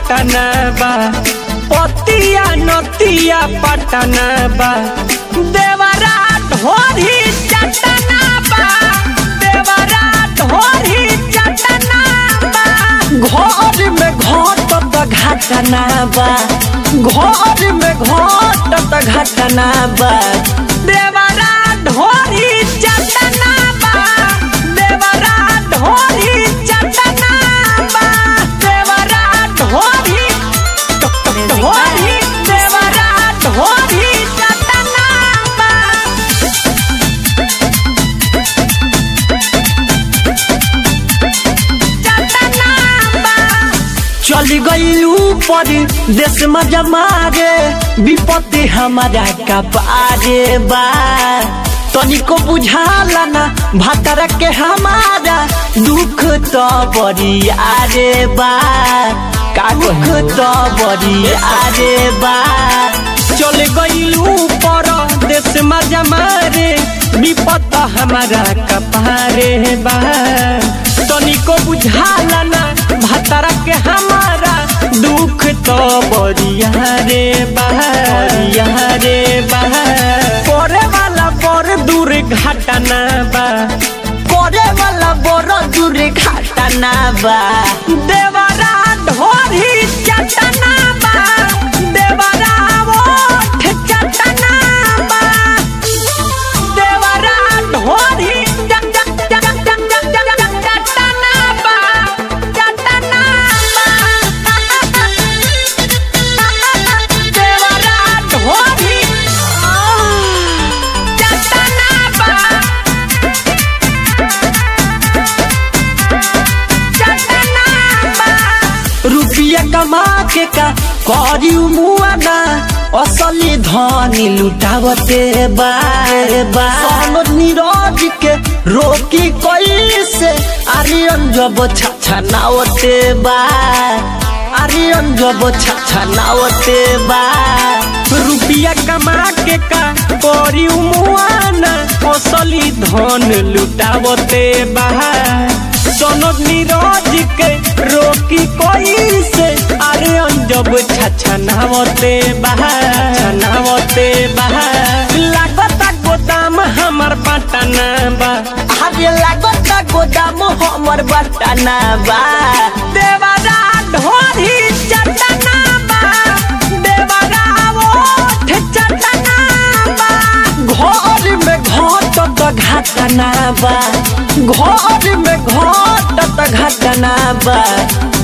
घटना बा पतिया नतिया पटना बा देवरा ढोरी चटना बा देवरा ढोरी चटना बा घर में घटत घटना बा घर में घटत घटना बा देवरा ढोरी चटना बा देवरा ढोरी चटना बा देवरा ढोरी ढोरी देवरा ढोरी चटना बा चल गईलू पर देश में जमारे विपत्ति हमारा कपारे बा तनिको बुझाला ना भातर के हमारा दुख तो बड़ी आरे बा का दुख तो बड़ी आरे बा चल गईलू पर देश में जमारे विपत हमारा कपारे बा तनिको बुझाला ना भतरा के हमारा दुख तो बरिया रे बरिया रे करे वाला बड़ दूर घटना बा करे वाला बड़ दूर घटना बा देवरा ढोरी चटना बा देवरा ओठ चटना बा देवरा ढोरी चट चट चट चट चट चट चट चटना बा चटना बा देवरा ढोरी चटना बा चटना बा रुपया कमा के का करी मुआना असली धनी लुटावते बारे बा सोनो नीरज के रोकी कैसे आर्यन जब छछा नावते बा आर्यन जब छछा नावते बा रुपया कमा के का करी मुआना असली धन लुटावते बा सोनो नीरज के रोकी कोई से अरे अंजब छछनावते बहा छनावते बहा लागता गोदाम हमर पटना बा अरे लागता गोदाम हमर पटना बा देवरा ढोरी चटना बा देवरा ओठ चटना बा घर में घटत घटना बा घर में घटत घटना बा